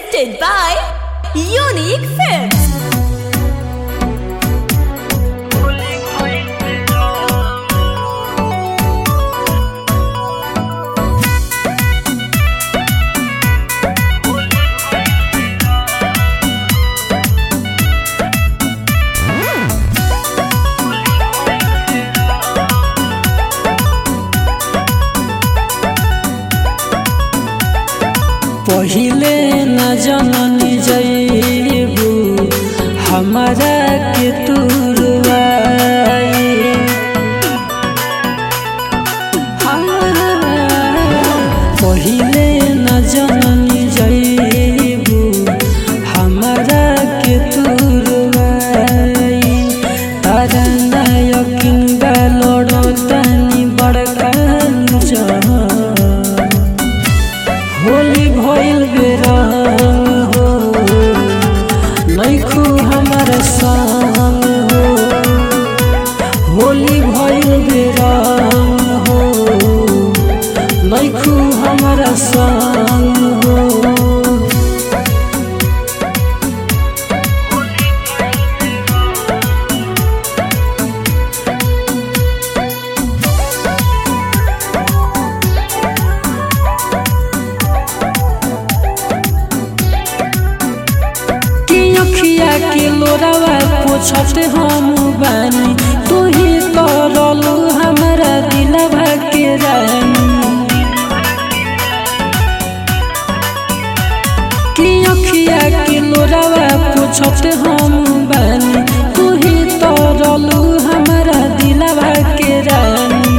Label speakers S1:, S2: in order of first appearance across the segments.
S1: presented by Unique Films.
S2: पहिले न जननी जैबू हमारा के तुरवाई पहिले न जननी जैबू हमारा के तुरवाई तारा नायकिन लड़तानी बड़का जहां होली भइल बेरंग हो नैखू हमर संग हो होली भइल बेरंग हो नैखू हमर संग हो कि अखिया के लोरावा पोछत हम बानी तू ही तो रलू हमारा दिलवा के रानी कि अखिया के लोरावा पोछत हम बानी तू ही तो रलू हमारा दिलवा के रानी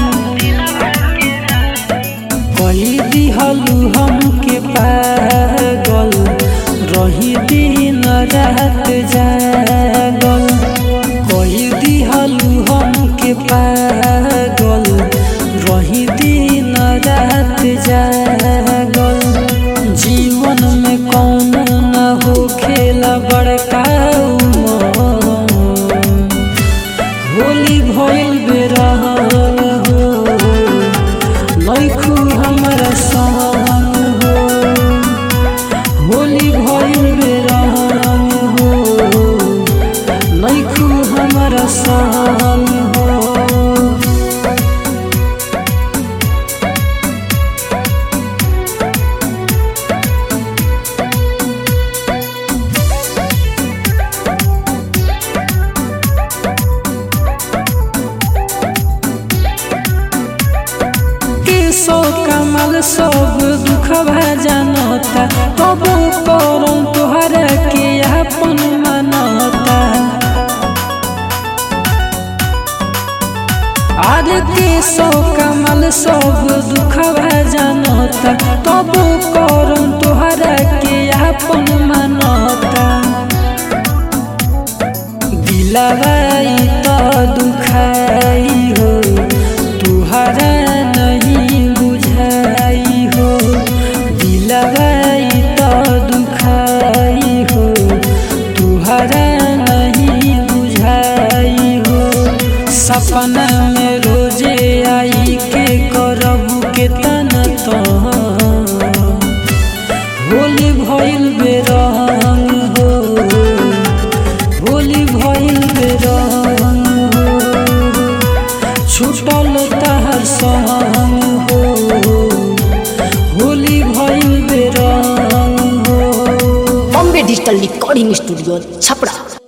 S2: कही दिहलू हमके पागल रही दिन रात जागल कही दिहलू हमके पागल रही दिन रात जागल जीवन में कौन न हो खेला बड़का उमर होली भइल बेरहल हो नैखू हमर संग हो होली भइल बेरहल हो नैखू हमर संग हो केसो कमल सब दुखवा जानता कबो करम तोहरा के अपन मनता आर केसो कमल सब दुखवा जानता कबो करम तोहरा के अपन मनता दिलवाई तो दुखाई हो तुहरा नहीं बुझाई हो दिलवाई तो दुखाई हो तुहरा नहीं बुझाई हो सपना में रोजे आई के करबू के तन तो होली भइल बेरंग हो होली भइल बेरंग हो छुटल तहर संग हो होली भइल बेरंग हो
S3: Bombay digital recording studio Chhapra